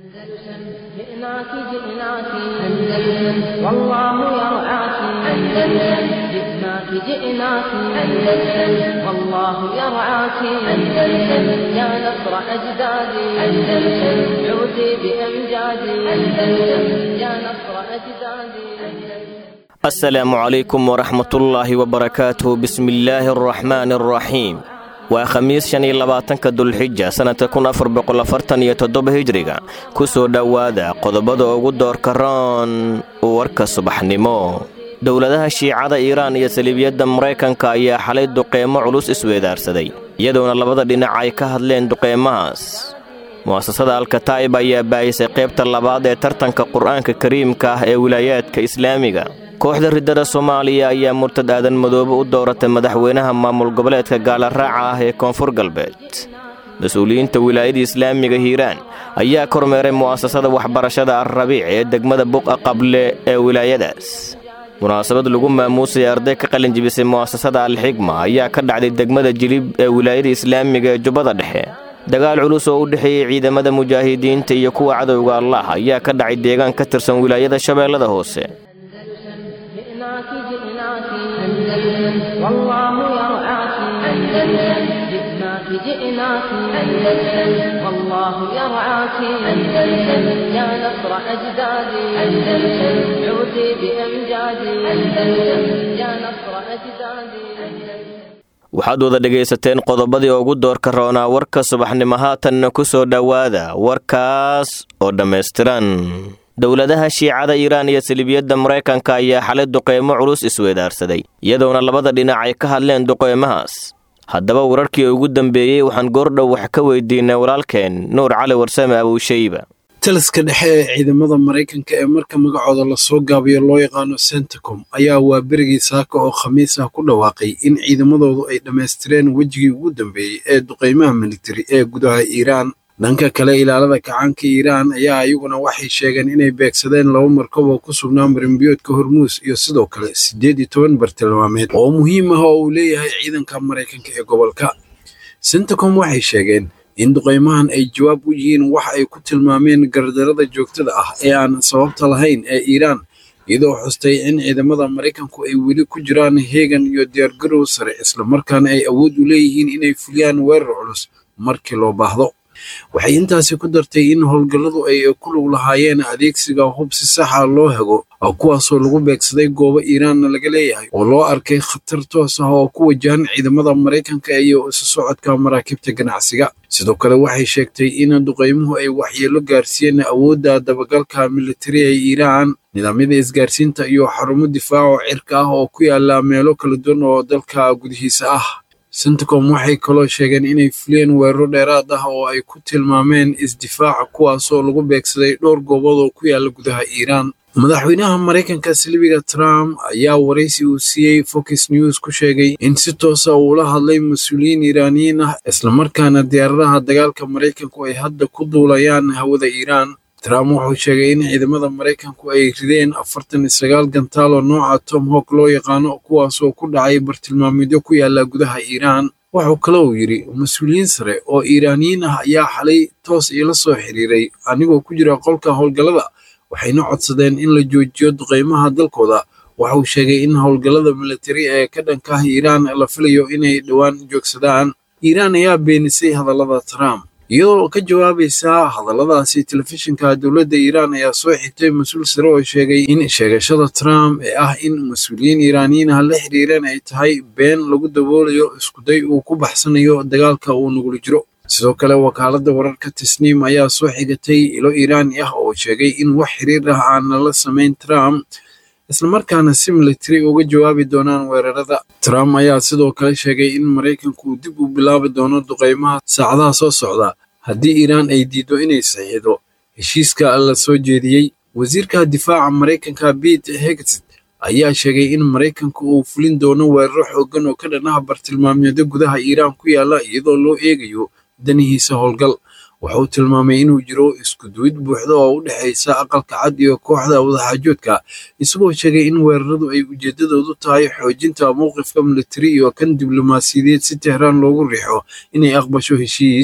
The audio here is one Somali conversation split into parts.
أندلسن جئناك جئناك أندلسن والله يرعاك أندلسن جئناك جئناك أندلسن والله يرعاك أندلسن يا نصر أجدادي أندلسن عودي بأمجادي أندلسن يا نصر أجدادي أندلسن asalaamu calaykum waraxmatullaahi wabarakaatuh bismillaahi araxmaani araxiim waa khamiis shan iyo labaatanka dulxija sannadka kun afar boqol afartan iyo toddoba hijriga ku soo dhowaada qodobada ugu doorka roon warka subaxnimo dowladaha shiicada iiraan iyo saliibiyadda maraykanka ayaa xalay duqeymo culus isweedaarsaday iyadoona labada dhinac ay ka hadleen duqeymahaas mu'asasada alkataa'ib ayaa baayisay qaybta labaad ee tartanka qur'aanka kariimka ah ee wilaayaadka islaamiga kooxda riddada soomaaliya ayaa murtad aadan madoobe u dooratay madaxweynaha maamul goboleedka gaalaraaca ah ee koonfur galbeed mas-uuliyiinta wilaayada islaamiga hiiraan ayaa kormeeray mu'asasada waxbarashada alrabiic ee degmada buqa qable ee wilaayadaas munaasabad lagu maamuusaya arday ka qalinjibisay mu'asasada alxigma ayaa ka dhacday degmada jilib ee wilaayada islaamiga ee jubbada dhexe dagaal culus oo u dhexeeyey ciidamada mujaahidiinta iyo kuwa cadowga allah ayaa ka dhacay deegaan ka tirsan wilaayada shabeellada hoose جئناك جئناك أندلسن والله يرعاك أندلسن جئناك جئناك أندلسن والله يرعاك أندلسن يا نصر أجدادي أندلسن عودي بأمجادي أندلسن يا نصر أجدادي أندلسن waxaad wada dhegaysateen qodobadii ugu doorka roonaa warka subaxnimo haatanna ku soo dhowaada warkaas oo dhammaystiran dowladaha shiicada iiraan iyo saliibiyadda maraykanka ayaa xalay duqeymo culus isweedaarsaday iyadoona labada dhinac ay ka hadleen duqeymahaas haddaba wararkii ugu dambeeyey waxaan goordhow wax ka weydiinay walaalkeen nuur cali warsame abuushayba taliska dhexe ee ciidamada maraykanka ee marka magacooda lasoo gaabiyo loo yaqaano centacom ayaa waa berigii saaka oo khamiis ah ku dhawaaqay in ciidamadoodu ay dhammaystireen wejigii ugu dambeeyey ee duqeymaha militari ee gudaha iiraan dhanka kale ilaalada kacaanka iiraan ayaa iyaguna waxay sheegeen inay beegsadeen laba markab oo ku sugnaa marimbiyoodka hormuus iyo sidoo kale siddeed iyo toban bartilmaameed oo muhiim ah oo uu leeyahay ciidanka maraykanka ee gobolka centacom waxay sheegeen in duqeymahan ay jawaab u yihiin wax ay ku tilmaameen gardarada joogtada ah ee aan sababta lahayn ee iiraan iyadoo xustay in ciidamada maraykanku ay weli ku jiraan heegan iyo diyaargarow sare islamarkaana ay awood u leeyihiin inay fuliyaan weerar culus markii loo baahdo waxay intaasi ku dartay in howlgalladu ay ku lug lahaayeen adeegsiga hub si saxa loo hago kuwaasoo lagu beegsaday goobo iiraanna laga leeyahay oo loo arkay khatar toos ah oo ku wajahan ciidamada maraykanka iyo isu socodka maraakiibta ganacsiga sidoo kale waxay sheegtay in duqeymuhu ay waxyeelo gaarsiiyeen awoodda dabagalka militari ee iiraan nidaamyada isgaarsiinta iyo xarumo difaaco cirka ah oo ku yaala meelo kala duwan oo dalka gudihiisa ah centacom waxay kaloo sheegeen inay fuliyeen weeraro dheeraad ah oo ay ku tilmaameen isdifaaca kuwaasoo lagu beegsaday dhowr goobood oo ku yaala gudaha iiraan madaxweynaha maraykanka silibiga trump ayaa waraysi uu siiyey fox news ku sheegay in si toosa uula hadlay mas-uuliyiin iiraaniyiin ah islamarkaana diyaaradaha dagaalka maraykanku ay hadda ku duulayaan hawada iiraan trump wuxuu sheegay in ciidamada maraykanku ay rideen afartan iyo sagaal gantaal oo nooca tom hawk loo yaqaano kuwaasoo ku dhacay bartilmaameedyo ku yaala gudaha iiraan wuxuu kale uu yidhi mas-uuliyiin sare oo iiraaniyiin ah ayaa xalay toos iila soo xiriiray anigoo ku jira qolka howlgallada waxayna codsadeen in la joojiyo duqeymaha dalkooda waxauu sheegay in howlgallada militari ee ka dhanka ah iiraan la filayo inay dhowaan joogsadaan iiraan ayaa beenisay hadallada trump iyadoo ka jawaabaysa hadalladaasi telefishinka dowladda iiraan ayaa soo xigtay mas-uul sare oo sheegay in sheegashada trump ee ah in mas-uuliyiin iiraaniyiin ah la xiriireen ay tahay been lagu daboolayo iskuday uu ku baxsanayo dagaalka uu nugula jiro sidoo kale wakaaladda wararka tasniim ayaa soo xigatay ilo iiraani ah oo sheegay in wax xiriir ah aan lala samayn trump islamarkaana si militari uga jawaabi doonaan weerarada trump ayaa sidoo kale sheegay in maraykanku uu dib u bilaabi doono duqeymaha saacadaha soo socda haddii iiraan ay diido inay saxiixdo heshiiska la soo jeediyey wasiirka difaaca maraykanka pete hegseth ayaa sheegay in maraykanku uu fulin doono weeraro xooggan oo ka dhanaha bartilmaameedyo gudaha iiraan ku yaala iyadoo loo eegayo danihiisa howlgal wuxuu tilmaamay inuu jiro isku duwid buuxda oo u dhexaysa aqalka cad iyo kooxda wadaxaajoodka isagoo sheegay in weeraradu ay ujeedadoodu tahay xoojinta mowqifka militari iyo kan diblomaasiyadeed si tehraan loogu riixo inay aqbasho heshiis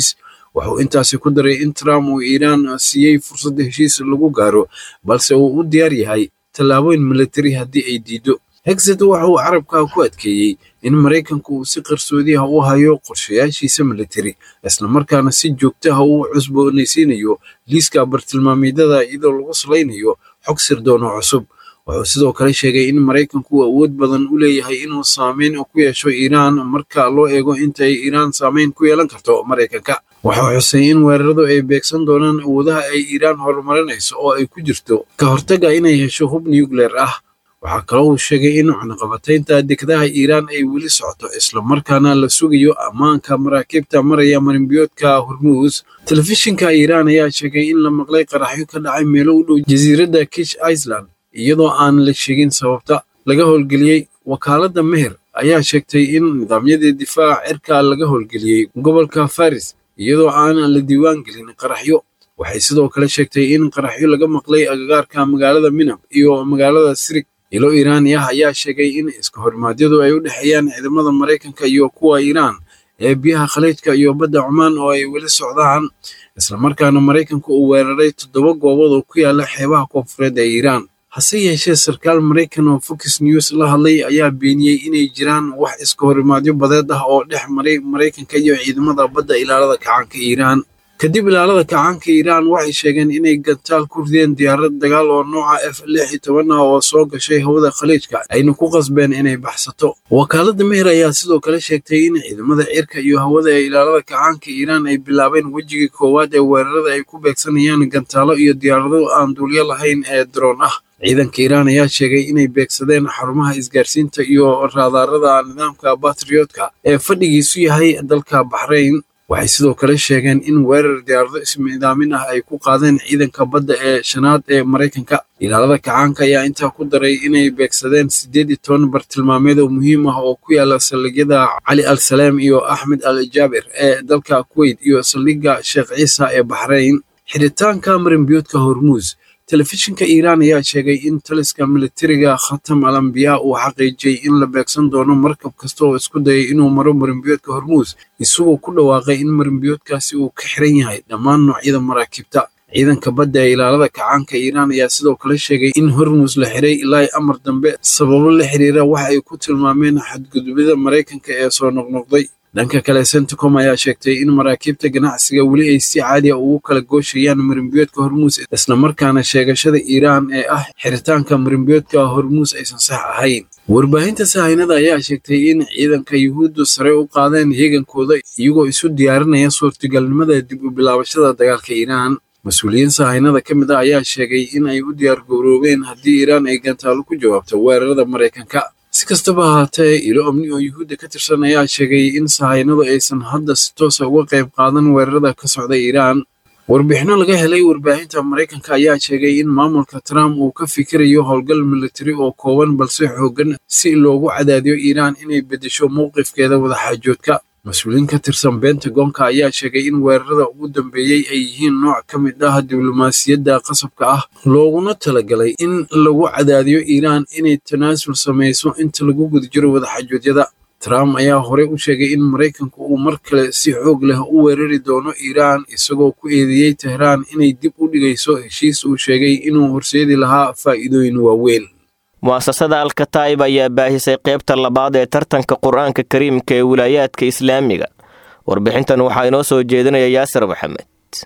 wuxuu intaasi ku daray in trump uu iiraan siiyey fursadda heshiis lagu gaaro balse uu u diyaar yahay tallaabooyin militari haddii ay diido hexet waxa uu carabka ku adkeeyey in maraykanku uu si qarsoodi ah u hayo qorshayaashiisa militari islamarkaana si joogto ah uu cusboonaysiinayo liiska bartilmaameedyada iyadoo lagu salaynayo xog sirdoon oo cusub wuxuu sidoo kale sheegay in maraykanku uu awood badan u leeyahay inuu saameyn ku yeesho iiraan marka loo eego inta ay iiraan saameyn ku yeelan karto maraykanka waxau xusay in weeraradu ay beegsan doonaan awoodaha ay iiraan horumarinayso oo ay ku jirto ka hortaga inay hesho hub nucleer ah waxaa kaloo uu sheegay in cunaqabataynta dekedaha iiraan ay weli socoto islamarkaana la sugayo ammaanka maraakiibta maraya marinbiyoodka hormuus telefishinka iiraan ayaa sheegay in la maqlay qaraxyo ka dhacay meelo u dhow jasiiradda kish iceland iyadoo aan la sheegin sababta laga howlgeliyey wakaaladda meher ayaa sheegtay in nidaamyadii difaaca cirka laga howlgeliyey gobolka faris iyadoo aan la diiwaan gelin qaraxyo waxay sidoo kale sheegtay in qaraxyo laga maqlay agagaarka magaalada minab iyo magaalada sirig ilo iiraani ah ayaa sheegay in iska hormaadyadu ay u dhexeeyaan ciidamada maraykanka iyo kuwa iiraan ee biyaha khaliijka iyo badda cumaan oo ay weli socdaan islamarkaana maraykanku uu weeraray toddoba goobood oo ku yaala xeebaha koonfureed ee iiraan hase yeeshee sarkaal maraykan oo fox news la hadlay ayaa beeniyey inay jiraan wax iska horimaadyo badeed ah oo dhex maray maraykanka iyo ciidamada badda ilaalada kacaanka iiraan kadib ilaalada kacaanka iiraan waxay sheegeen inay gantaal ku rideen diyaarad dagaal oo nooca f lix iyo toban ah oo soo gashay hawada khaliijka ayna ku qasbeen inay baxsato wakaaladda meher ayaa sidoo kale sheegtay in ciidamada cirka iyo hawada ee ilaalada kacaanka iiraan ay bilaabeen wejigii koowaad ee weerarada ay ku beegsanayaan gantaalo iyo diyaarado aan duulyo lahayn ee daroon ah ciidanka iiraan ayaa sheegay inay beegsadeen xarumaha isgaarsiinta iyo raadaarada nidaamka batriyootka ee fadhigiisu yahay dalka baxrayn waxay sidoo kale sheegeen in weerar diyaarado ismiidaamin ah ay ku qaadeen ciidanka badda ee shanaad ee maraykanka ilaalada kacaanka ayaa intaa ku daray inay beegsadeen siddeed iyo toban bartilmaameed oo muhiim ah oo ku yaala saldhigyada cali al saleem iyo axmed al jaabir ee dalka kuweyt iyo saldhigga sheekh ciisa ee baxrayn xiritaanka marinbiyoodka hormuus telefishinka iiraan ayaa sheegay in taliska militariga khatam al ambiyaa uu xaqiijiyey in la beegsan doono markab kasta oo isku dayay inuu maro marinbiyoodka hormuus isagoo ku dhawaaqay in marinbiyoodkaasi uu ka xiran yahay dhammaan noocyada maraakiibta ciidanka badda ee ilaalada kacaanka iiraan ayaa sidoo kale sheegay in hormuus la xiray ilaa amar dambe sababo la xiriira waxa ay ku tilmaameen xadgudubyada maraykanka ee soo noqnoqday dhanka kale centicom ayaa sheegtay in maraakiibta ganacsiga weli ay si caadiya ugu kala gooshayaan marinbiyoodka hormuus islamarkaana sheegashada iiraan ee ah xiritaanka marinbiyoodka hormuus aysan sax ahayn warbaahinta sahaynada ayaa sheegtay in ciidanka yuhuuddu sare u qaadeen heegankooda iyagoo isu diyaarinaya suurtagalnimada dib u bilaabashada dagaalka iiraan mas-uuliyiin sahaynada ka mid ah ayaa sheegay in ay u diyaar gowroobeen haddii iiraan ay gantaalo ku jawaabto weerarada maraykanka si kastaba ahaatee ilo amni oo yuhuudda ka tirsan ayaa sheegay in sahaynadu aysan hadda si toosa uga qayb qaadan weerarada ka socda iiraan warbixino laga helay warbaahinta maraykanka ayaa sheegay in maamulka trump uu ka fikirayo howlgal militari oo kooban balse xooggan si loogu cadaadiyo iiraan inay beddesho mowqifkeeda wadaxaajoodka mas-uuliyiin ka tirsan bentagonka ayaa sheegay in weerarada ugu dambeeyey ay yihiin nooc ka mid ah diblomaasiyadda qasabka ah looguna talagalay in lagu cadaadiyo iiraan inay tanaasul samayso inta lagu guda jiro wadaxajoodyada trump ayaa horey u sheegay in maraykanku uu mar kale si xoog leh u weerari doono iiraan isagoo ku eedeeyey tehraan inay dib u dhigayso heshiis uu sheegay inuu horseedi lahaa faa'iidooyin waaweyn mu'asasada alkataib ayaa baahisay qaybta labaad ee tartanka qur-aanka kariimka ee wilaayaadka islaamiga warbixintan waxaa inoo soo jeedinaya yaasir maxamed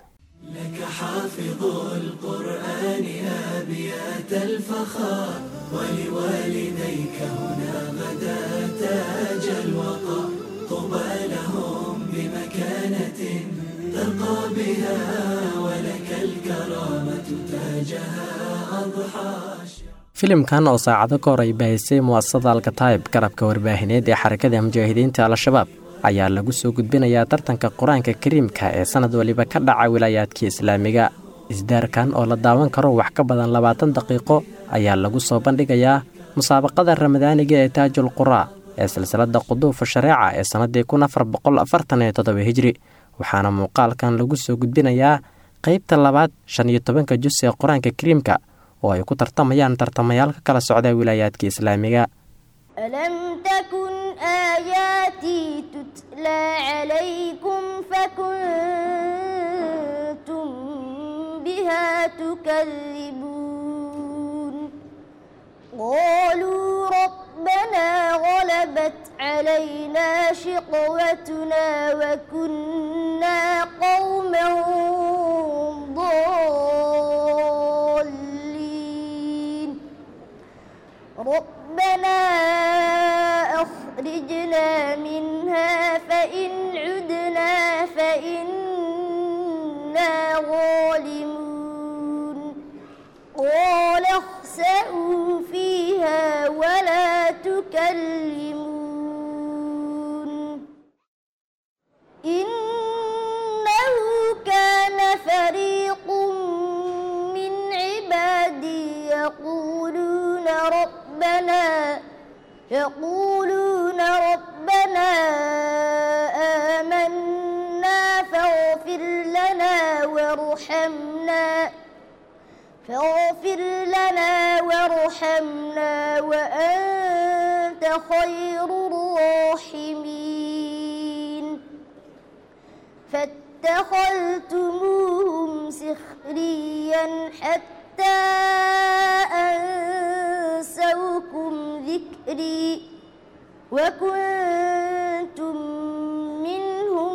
filimkan oo saacado ka hor ay baahisay mu'asasada alkataib garabka warbaahineed ee xarakada mujaahidiinta al-shabaab ayaa lagu soo gudbinayaa tartanka qur-aanka kariimka ee sanad waliba ka dhaca wilaayaadkii islaamiga isdaarkan oo la daawan karo wax ka badan labaatan daqiiqo ayaa lagu soo bandhigayaa musaabaqada ramadaaniga ee taajul quraa ee silsilada quduufa shareeca ee sannaddii kun afar boqol afartan iyo toddoba hijri waxaana muuqaalkan lagu soo gudbinayaa qaybta labaad shan iyo tobanka jus ee qur-aanka kariimka oo ay ku tartamayaan tartamayaal ka kala socda wilaayaadka islaamiga ألم تكن آياتي تتلى عليكم فكنتم بها تكذبون قالوا ربنا غلبت علينا شقوتنا وكنا قوما ضالين ربنا أخرجنا منها فإن عدنا فإنا ظالمون قال اخسأوا فيها ولا تكلمون إنه كان فريق من عبادي يقولون ربنا يقولون ربنا آمنا فاغفر لنا وارحمنا فاغفر لنا وارحمنا وأنت خير الراحمين فاتخذتموهم سخريا حتى أنسوكم ذكري وكنتم منهم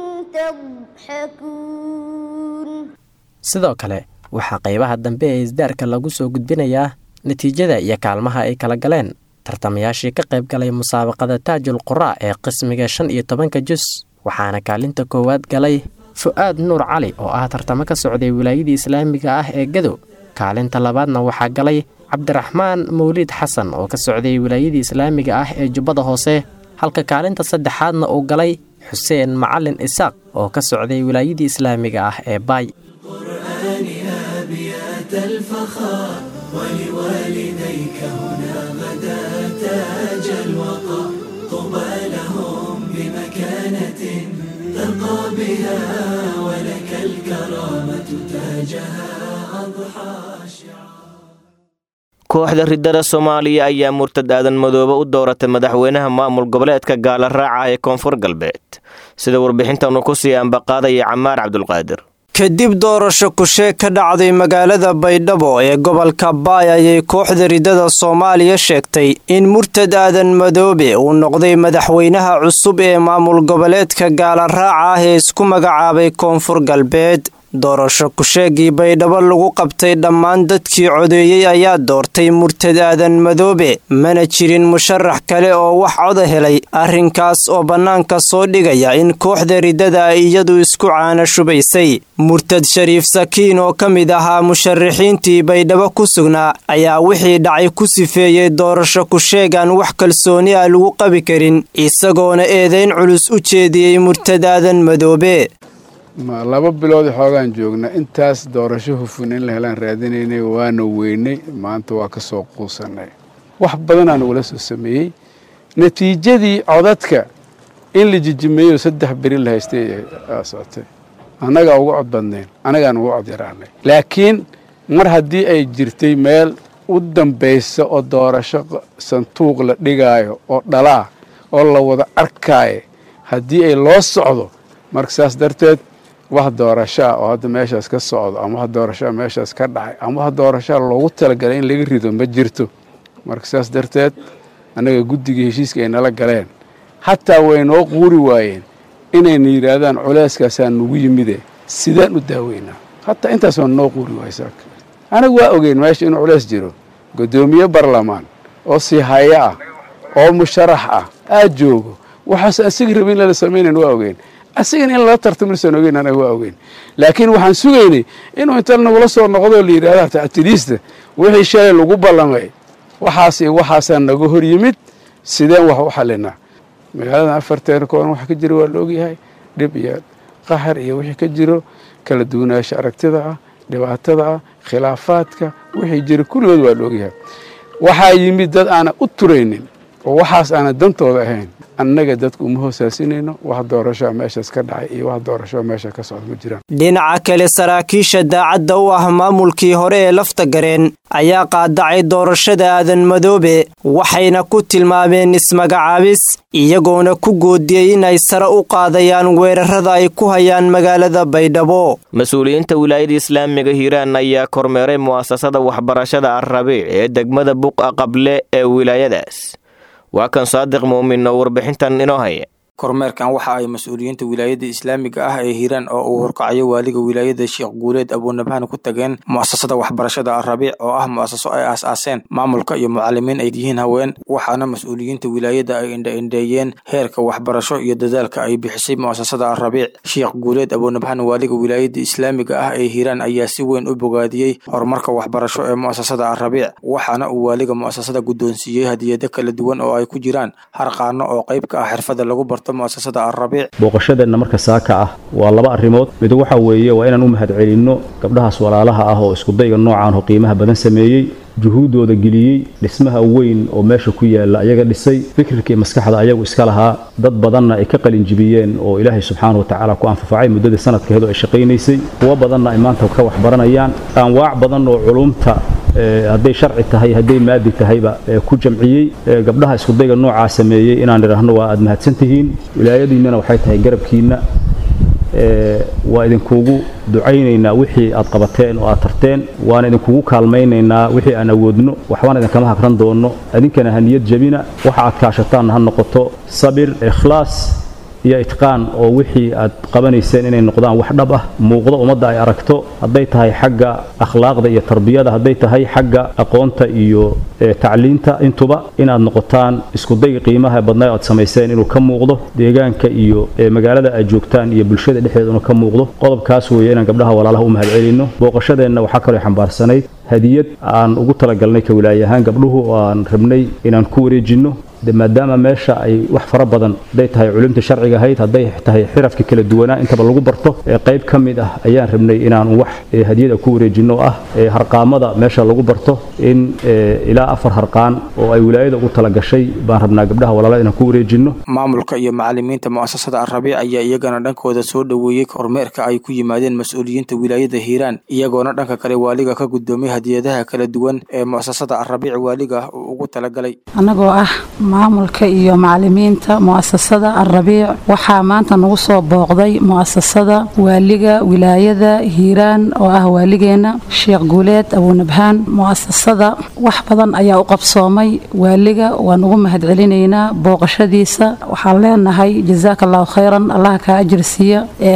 تضحكون sidoo kale waxaa qaybaha dambe ee isdaarka lagu soo gudbinayaa natiijada iyo kaalmaha ay kala galeen tartamayaashii ka qayb galay musaabaqada taajul quraa ee qismiga shan iyo tobanka jus waxaana kaalinta koowaad galay fu'aad nuur cali oo ah tartamo ka socday wilaayadii islaamiga ah ee gadow kaalinta labaadna waxaa galay cabdiraxmaan mawliid xasan oo ka socday wilaayadii islaamiga ah ee jubbada hoose halka kaalinta saddexaadna uu galay xuseen macalin isaaq oo ka socday wilaayadii islaamiga ah ee baay الفخار ولوالديك هنا غدا تاج الوقار طوبى لهم بمكانة ترقى بها ولك الكرامة تاجها أضحى شعار kooxda riddada soomaaliya ayaa murtad aadan madoobe u dooratay madaxweynaha maamul goboleedka gaala raaca ee koonfur galbeed sida warbixintanu ku sii ambaqaadaya camaar cabdulqaadir kadib doorasho kusheeg ka dhacday magaalada baydhabo ee gobolka baay ayay kooxda riddada soomaaliya sheegtay in murtad aadan madoobe uu noqday madaxweynaha cusub ee maamul goboleedka gaala raaca ah ee isku magacaabay koonfur galbeed doorasho kusheegii baydhabo lagu qabtay dhammaan dadkii codeeyey ayaa doortay murtad aadan madoobe mana jirin musharax kale oo wax coda helay arrinkaas oo bannaanka soo dhigaya in kooxda riddada ay iyadu isku caana shubaysay murtad shariif sakiin oo ka mid ahaa musharaxiintii baydhabo ku sugnaa ayaa wixii dhacay ku sifeeyey doorasho kusheegaan wax kalsooni ah lagu qabi karin isagoona eedayn culus u jeediyey murtad aadan madoobe laba bilood xoogaan joogna intaas doorasho hufun in la helaan raadinaynay waana weynay maanta waa ka soo quusanay wax badanaa nagula soo sameeyey natiijadii codadka in la jijimeeyo saddex beri la haystay socotay annagaa uga cod badnayn annagaan uga cod yaraanay laakiin mar haddii ay jirtay meel u dambaysa oo doorasho santuuq la dhigaayo oo dhalaa oo la wada arkaayo haddii ay loo socdo marka saas darteed wax doorashaa oo hadda meeshaas ka socdo ama wax doorashaa meeshaas ka dhacay ama wax doorashaa loogu talagalay in laga rido ma jirto marka saas darteed annaga guddiga heshiiska ay nala galeen xataa way noo quuri waayeen inayna yidhaahdaan culeyskaasaa nugu yimide sidaan u daaweynaa hataa intaas waa noo quuri waayey saaka anagu waa ogeyn meesha inuu culeys jiro guddoomiye barlamaan oo siihaye ah oo musharax ah aad joogo waxaas asiga rabin in lala samaynayn waa ogeyn asigana in lala tartamilsan ogeyn anaga waa ogeyn laakiin waxaan sugaynay inuu inta nagula soo noqdoo la yidhahda tactiliista wixii shalay lagu ballamay waxaas iyo waxaasaa naga hor yimid sideen wax u xalinaa magaaladan afarteena kooban waxa ka jira waa la ogyahay dhib iyo qaxar iyo wixii ka jiro kala duwanaansho aragtida ah dhibaatada ah khilaafaadka wixii jira kulligood waa la ogyahay waxaa yimid dad aanan u turaynin oo waxaas aanan dantooda ahayn annaga dadku uma hoosaasinayno wax doorashoa meeshaas ka dhacay iyo wax doorashoa meesha ka socda ma jiraan dhinaca kale saraakiisha daacadda u ah maamulkii hore ee lafta gareen ayaa qaadacay doorashada aadan madoobe waxayna ku tilmaameen ismagacaabis iyagoona ku goodiyey inay sare u qaadayaan weerarada ay ku hayaan magaalada baydhabo mas-uuliyiinta wilaayada islaamiga hiiraan ayaa kormeeray mu'asasada waxbarashada alrabiic ee degmada buqa qable ee wilaayadaas waa kan saadiq muumin oo warbixintan inoo haya kormeerkan waxa ay mas-uuliyiinta wilaayada islaamiga ah ee hiiraan oo uu horkacayo waaliga wilaayada sheekh guuleed abuunabahana ku tageen mu'asasada waxbarashada alrabiic oo ah mu'asaso ay aas-aaseen maamulka iyo mucalimiin ay yihiin haween waxaana mas-uuliyiinta wilaayada ay indha-indheeyeen heerka waxbarasho iyo dadaalka ay bixisay mu'asasada alrabiic sheekh guuleed abuunabahana waaliga wilaayada islaamiga ah ee hiiraan ayaa si weyn u bogaadiyey horumarka waxbarasho ee mu'asasada alrabiic waxaana uu waaliga mu'asasada guddoonsiiyey hadiyado kala duwan oo ay ku jiraan harqaano oo qayb ka ah xirfada lagu barto booqashadeenna marka saaka ah waa laba arrimood mid waxa weeye waa inaan u mahadcelinno gabdhahaas walaalaha ah oo iskudayga noocaan oo qiimaha badan sameeyey juhuuddooda geliyey dhismaha weyn oo meesha ku yaalla ayaga dhisay fikirkii maskaxda ayagu iska lahaa dad badanna ay ka qalinjibiyeen oo ilaahay subxaana wa tacaala ku anfafacay muddadii sanadkeedu ay shaqaynaysay kuwo badanna ay maanta ka waxbaranayaan anwaac badan oo culumta hadday sharci tahay hadday maadi tahayba ku jamciyey gabdhaha iskudayga noocaa sameeyey inaan idhaahno waa aad mahadsan tihiin wilaayadiinnana waxay tahay garabkiinna waa idinkugu ducaynaynaa wixii aad qabateen oo aad tarteen waana idinkugu kaalmaynaynaa wixii aan awoodno waxbaan idinkama hagran doonno idinkana ha niyad jabina waxa aad kaashataanna ha noqoto sabir ikhlaas iyo itqaan oo wixii aad qabanayseen inay noqdaan wax dhab ah muuqdo ummadda ay aragto hadday tahay xagga akhlaaqda iyo tarbiyada hadday tahay xagga aqoonta iyo tacliinta intuba inaad noqotaan iskudayga qiimaha badnaa aad samayseen inuu ka muuqdo deegaanka iyo magaalada aad joogtaan iyo bulshada dhexdeeda inuu ka muuqdo qodobkaas weeye inaan gabdhaha walaalaha u mahadcelinno booqashadeenna waxaa kaloo xambaarsanayd hadiyad aan ugu talagalnay ka wilaayahaan gabdhuhu oo aan rabnay inaan ku wareejinno de maadaama meesha ay wax fara badan hadday tahay culimta sharciga ahayd hadday tahay xirafka kala duwanaa intaba lagu barto qayb ka mid ah ayaan rabnay inaan wax hadiyada ku wareejinno ah harqaamada meesha lagu barto in ilaa afar harqaan oo ay wilaayada ugu talagashay baan rabnaa gabdhaha walaalada inaan ku wareejinno maamulka iyo macalimiinta mu'asasada alrabiic ayaa iyagana dhankooda soo dhoweeyey kormeerka ay ku yimaadeen mas-uuliyiinta wilaayada hiiraan iyagoona dhanka kale waaliga ka guddoomiyey hadiyadaha kala duwan ee mu'asasada alrabiic waaliga uu ugu talagalay anagoo ah maamulka iyo macalimiinta mu'asasada alrabiic waxaa maanta nagu soo booqday mu'asasada waaliga wilaayada hiiraan oo ah waaligeenna sheekh guuleed abuunabhaan mu'asasada wax badan ayaa u qabsoomay waaliga waan ugu mahadcelinaynaa booqashadiisa waxaan leenahay jazaaka allahu khayran allaha kaa ajir siiya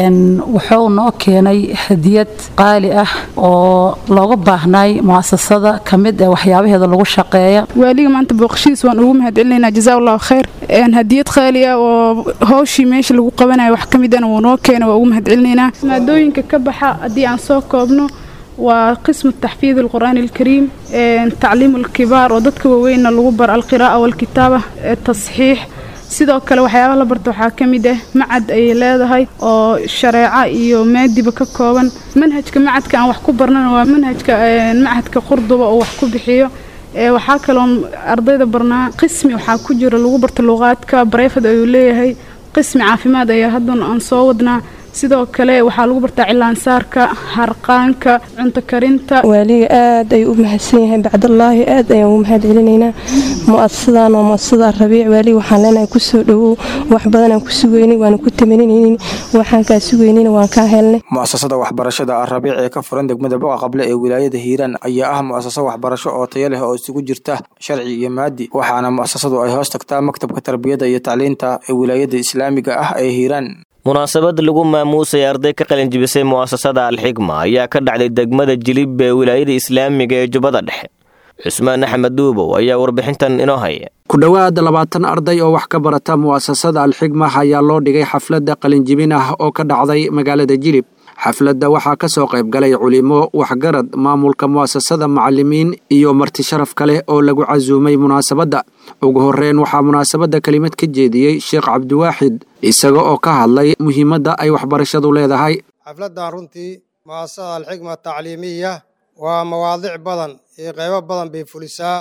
wuxuu noo keenay hadiyad qaali ah oo looga baahnay mu'asasada ka mid ee waxyaabaheeda lagu shaqeeya waaliga maanta booqashadiisa waan ugu mahadcelinaynaa jazaa allahu khayr hadiyad qaali ah oo hawshii meesha lagu qabanayo wax ka midana wuu noo keenay waa ugu mahadcelinaynaa maadooyinka ka baxa haddii aan soo koobno waa qismu taxfiid alqur'aani alkariim tacliimu alkibaar oo dadka waaweynna lagu bar alqiraa'a walkitaaba tasxiix sidoo kale waxyaabaha la barta waxaa ka mid ah macad ayay leedahay oo shareeco iyo maadiba ka kooban manhajka macadka aan wax ku barnana waa manhajka macadka qurduba oo wax ku bixiyo waxaa kaloo ardayda barnaa qismi waxaa ku jira lagu barta luqaadka bareyfad ayuu leeyahay qismi caafimaad ayaa haddan aan soo wadnaa sidoo kale waxaa lagu bartaa cilaansaarka harqaanka cunto karinta waaliga aad ayuu u mahadsan yahay bacdallaahi aad ayaan ugu mahad celinaynaa mu'asasadan waa mu'asasada rabiic waaliga waxaan leenahay kusoo dhowow wax badanaan ku sugeynay waana ku tamaninaynin waxaan kaa sugeynayna waan kaa helnay mu'asasada waxbarashada alrabiic ee ka furan degmada boqa qable ee wilaayada hiiraan ayaa ah mu'asaso waxbarasho oo tayo leh oo isugu jirta sharci iyo maadi waxaana mu'asasadu ay hoos tagtaa maktabka tarbiyada iyo tacliinta ee wilaayada islaamiga ah ee hiiraan munaasabad lagu maamuusay arday ka qalinjibisay mu'asasada alxigma ayaa ka dhacday degmada jilib ee wilaayada islaamiga ee jubbada dhexe cusmaan axmed duubow ayaa warbixintan inoo haya ku dhowaad labaatan arday oo wax ka barata mu'asasada alxigma ayaa loo dhigay xafladda qalinjibin ah oo ka dhacday magaalada jilib xafladda waxaa ka soo qayb galay culimo waxgarad maamulka mu'asasada macalimiin iyo marti sharaf kale oo lagu casuumay munaasabadda ugu horreyn waxaa munaasabadda kelimad ka jeediyey sheekh cabdiwaaxid isaga oo ka hadlay muhiimadda ay waxbarashadu leedahay xafladdan runtii mu'asasada alxigma tacliimiya waa mawaadic badan iyo qaybo badan bay fulisaa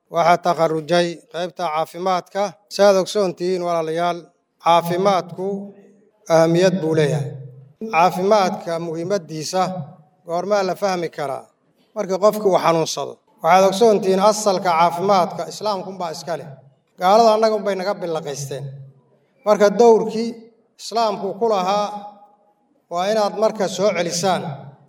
waxaa takharujay qaybta caafimaadka saaad ogsoontihiin walaalayaal caafimaadku ahamiyad buu leeyahay caafimaadka muhiimaddiisa goormaa la fahmi karaa markii qofkii uu xanuunsado waxaad ogsoontihiin asalka caafimaadka islaamkunbaa iska leh gaalada annaga unbay naga billaqaysteen marka dowrkii islaamku ku lahaa waa inaad marka soo celisaan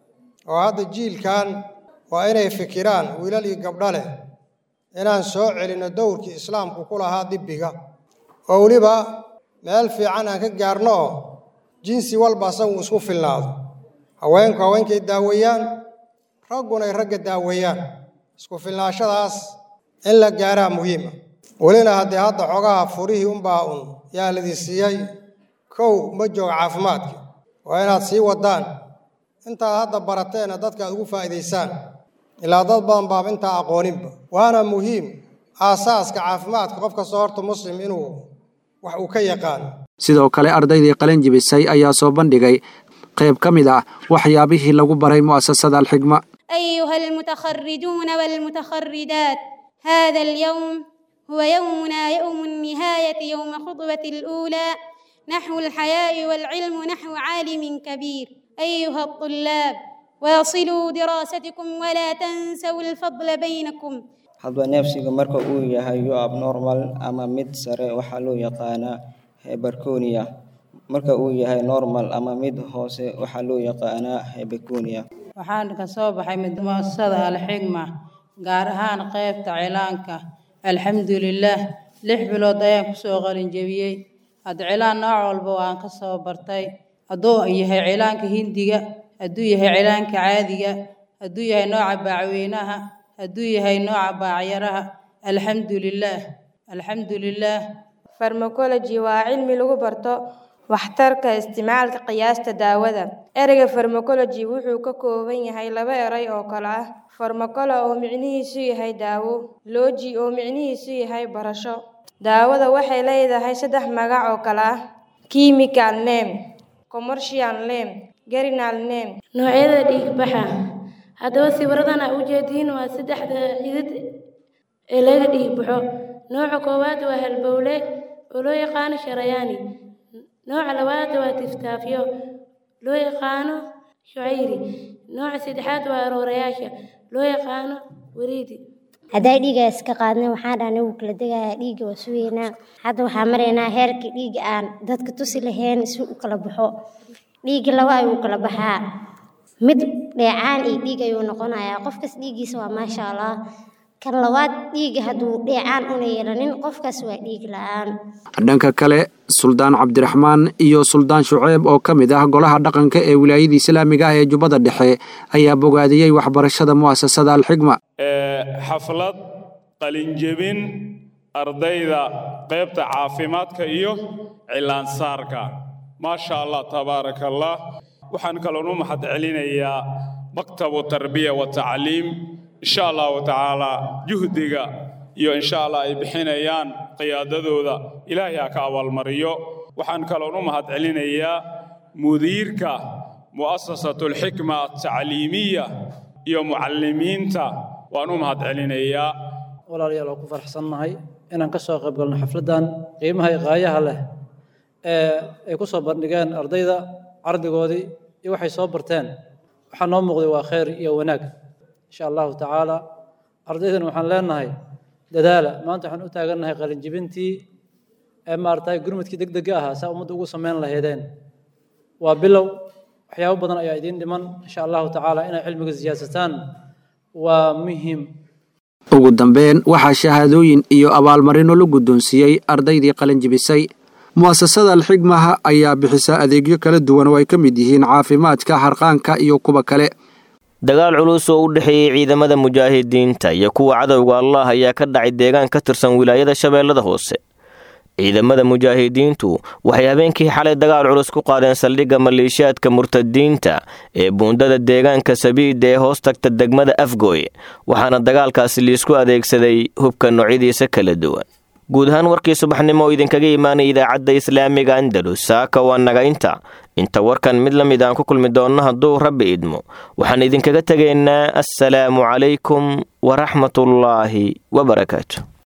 oo hadda jiilkan waa inay fikiraan wiilal iyo gabdho leh inaan soo celinno dowrkii islaamku ku lahaa dibbiga oo weliba meel fiican aan ka gaarno oo jinsi walba asagu isku filnaado haweenku haweenkay daaweeyaan ragguna ay ragga daaweeyaan isku filnaashadaas in la gaaraa muhiima welina haddii hadda xogaha furihii unbaa un yaa ladii siiyey kow ma jooga caafimaadka waa inaad sii waddaan intaad hadda barateena dadka aad ugu faa'iidaysaan ilaa dad badan baaba intaa aqooninba waana muhiim aasaaska caafimaadka qof kastoo horta muslim inuu wax uu ka yaqaano sidoo kale ardaydii qalin jibisay ayaa soo bandhigay qayb ka mid ah waxyaabihii lagu baray mu'asasada alxigma أيها المتخرجون والمتخرجات هذا اليوم هو يومنا يوم النهاية يوم خطبة الأولى نحو الحياء والعلم نحو عالم كبير أيها الطلاب واصلوا دراستكم ولا تنسوا الفضل بينكم hadba neefsiga marka uu yahay yo abnormal ama mid sare waxaa loo yaqaanaa hebarconia marka uu yahay normal ama mid hoose waxaa loo yaqaanaa hebeconia waxaan ka soo baxay muasasada alxigma gaar ahaan qaybta cilaanka alxamdulilaah lix bilood ayaan kusoo qalinjebiyey hadda cilaan nooc walba waan ka soo bartay hadduu yahay cilaanka hindiga hadduu yahay cilaanka caadiga hadduu yahay nooca baacweynaha hadduu yahay nooca baacyaraha alxamdulilaah alxamdulilaah farmacology waa cilmi lagu barto waxtarka isticmaalka qiyaasta daawada ereyga farmacology wuxuu ka kooban yahay laba eray oo kale ah farmacolo oo micnihiisu yahay daawo logi oo micnihiisu yahay barasho daawada waxay leedahay saddex magac oo kale ah chemical name commercial name gerinal name noocyada dhiigbaxa haddaba sawiradan aa ujeediin waa saddexda xidid ee laga dhiigbaxo nooca koowaad waa halbowle oo loo yaqaano sharayaani nooca labaad waa tiftaafyo loo yaqaano shucayri nooca saddexaad waa aroorayaasha loo yaqaano wariidi hadday dhiiga iska qaadnay waxaan dhahnay wuu kala degayaa dhiigga waa sugeynaa hadda waxaan maraynaa heerkii dhiigga aan dadka tusi lahayn si u kala baxo dhiigga laba ayuu kala baxaa mid dheecaan iyo dhiig ayuu noqonayaa qofkas dhiiggiisa waa maasha allah kan labaad dhiigga hadduu dheecaan una yeelanin qofkaas waa dhiig la-aan dhanka kale suldaan cabdiraxmaan iyo suldaan shuceeb oo ka mid ah golaha dhaqanka ee wilaayada islaamiga ah ee jubbada dhexe ayaa bogaadiyey waxbarashada mu'asasada alxigma xaflad qalinjebin ardayda qaybta caafimaadka iyo cilaansaarka maasha allah tabaaraka allah waxaan kaloon u mahad celinayaa maktabu tarbiya wa tacliim insha allahu tacaala juhdiga iyo insha allah ay bixinayaan qiyaadadooda ilaahay ha ka abaalmariyo waxaan kaloon u mahad celinayaa mudiirka mu'asasatu alxikma altacliimiya iyo mucallimiinta waan u mahad celinayaa walaalayaal waa ku faraxsannahay inaan ka soo qayb galno xafladdan qiimaha iqaayaha leh ee ay ku soo bandhigeen ardayda cardigoodii iyo waxay soo barteen waxaa noo muuqday waa khayr iyo wanaag insha allahu tacaala ardaydan waxaan leenahay dadaala maanta waxaan u taagannahay qalinjibintii ee maaragtay gurmudkii deg dega ahaa saa ummadda ugu samayn lahaydeen waa bilow waxyaabo badan ayaa idiin dhiman insha allahu tacaala inay cilmiga siyaasataan waa muhiim ugu dambeyn waxaa shahaadooyin iyo abaalmarino la guddoonsiiyey ardaydii qalinjibisay mu'asasada alxigmaha ayaa bixisa adeegyo kala duwan oo ay ka mid yihiin caafimaadka harqaanka iyo kuwa kale dagaal culus oo u dhexeeyey ciidamada mujaahidiinta iyo kuwa cadowga allah ayaa ka dhacay deegaan ka tirsan wilaayada shabeellada hoose ciidamada mujaahidiintu waxay habeenkii xalay dagaal culus ku qaadeen saldhigga maleeshiyaadka murtadiinta ee buundada deegaanka sabiida ee hoos tagta degmada afgooy waxaana dagaalkaasi liisku adeegsaday hubka noocyadiisa kala duwan guud ahaan warkii subaxnimo oo idinkaga imaanaya idaacadda islaamiga andalus saaka waa naga inta inta warkan mid la mid aan ku kulmi doonno hadduu rabbi idmo waxaan idinkaga tegaynaa assalaamu calaykum waraxmatullaahi wabarakaatu